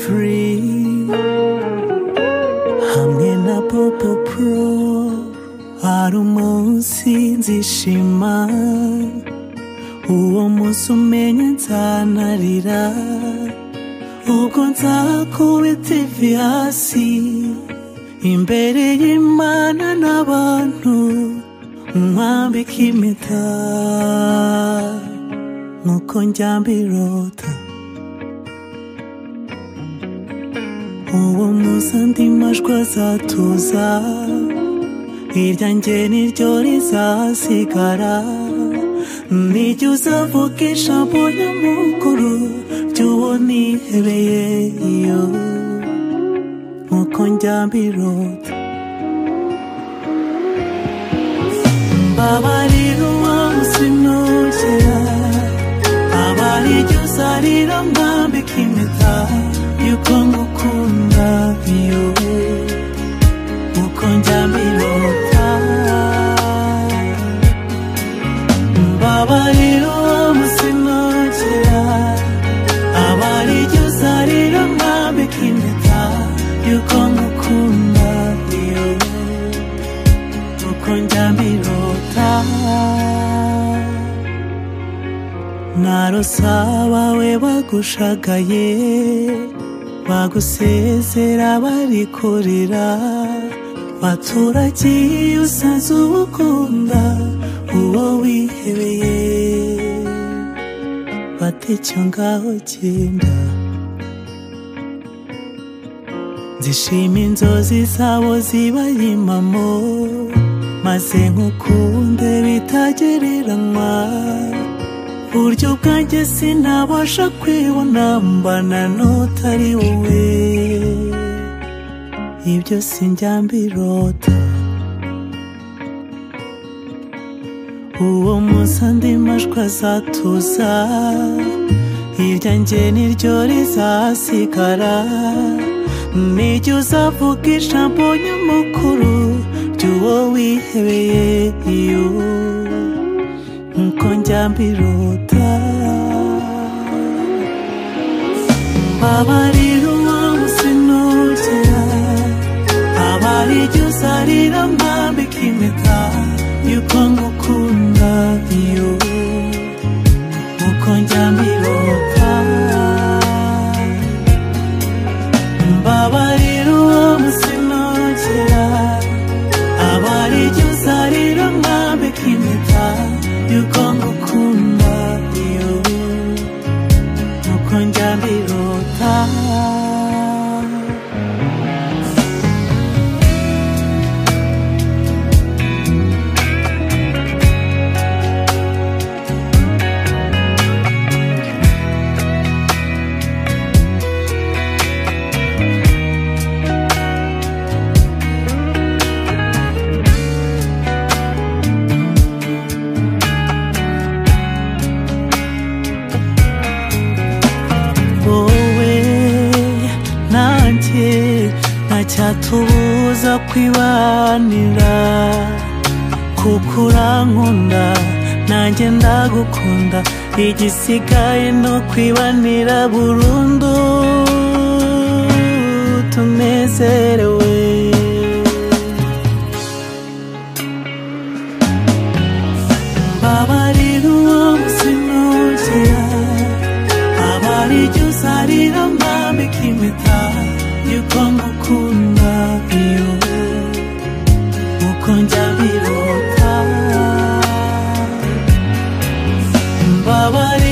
Free hamwe na popo pro hari umunsi nzishima uwo munsi umenye nzanarira ubwo nzakubita ivi hasi imbere y'imana n'abantu nkwambika impeta nk'uko njyambirota uwo munsi andi majwi azatuza irya njye niryo rizasigara nijya uzavuga ijambo nyamukuru ry'uwo nihebeye iyo nk'uko njyambirota mbabarira uwo munsi nugera abariryo uzarira mwambika impeta yuko ngukunda iyo uko njyambirota mbabarira uwo munsi nugera abariryo uzarira mwambika impeta yuko ngukunda iyo uko njyambirota narose abawe bagushagaye bagusezera bari kurira baturagiye usanze ubukunda uwo wihebeye batecyo ngaho genda zishima inzozi zabo zibaye impamo maze nkukunde bitagereranywa buryo bwanjye sinabasha kwibona mbana n'utari wowe ibyo sinjyambirota uwo munsi andi majwi azatuza irya njye niryo rizasigara nijya uzavuga ijambo nyamukuru ry'uwo wihebeye iyo nkuko njyambirota mbabarira uwo munsi nugera abariryo uzarira mwambika impeta yuko ngukunda iyo nkuko njyambirota mbabarira uwo munsi nugera abariryo uzarira mwambika impeta yuko ngukunda iyo nuko njyambirota wowe nanjye ntacyatubuza kwibanira kuko urankunda nanjye ndagukunda igisigaye no kwibanira burundu tunezerewe mbabarira uwo munsi nugera abariryo uzarira mwambika impeta yuko ngukunda iyo uko njyambirota mbabarira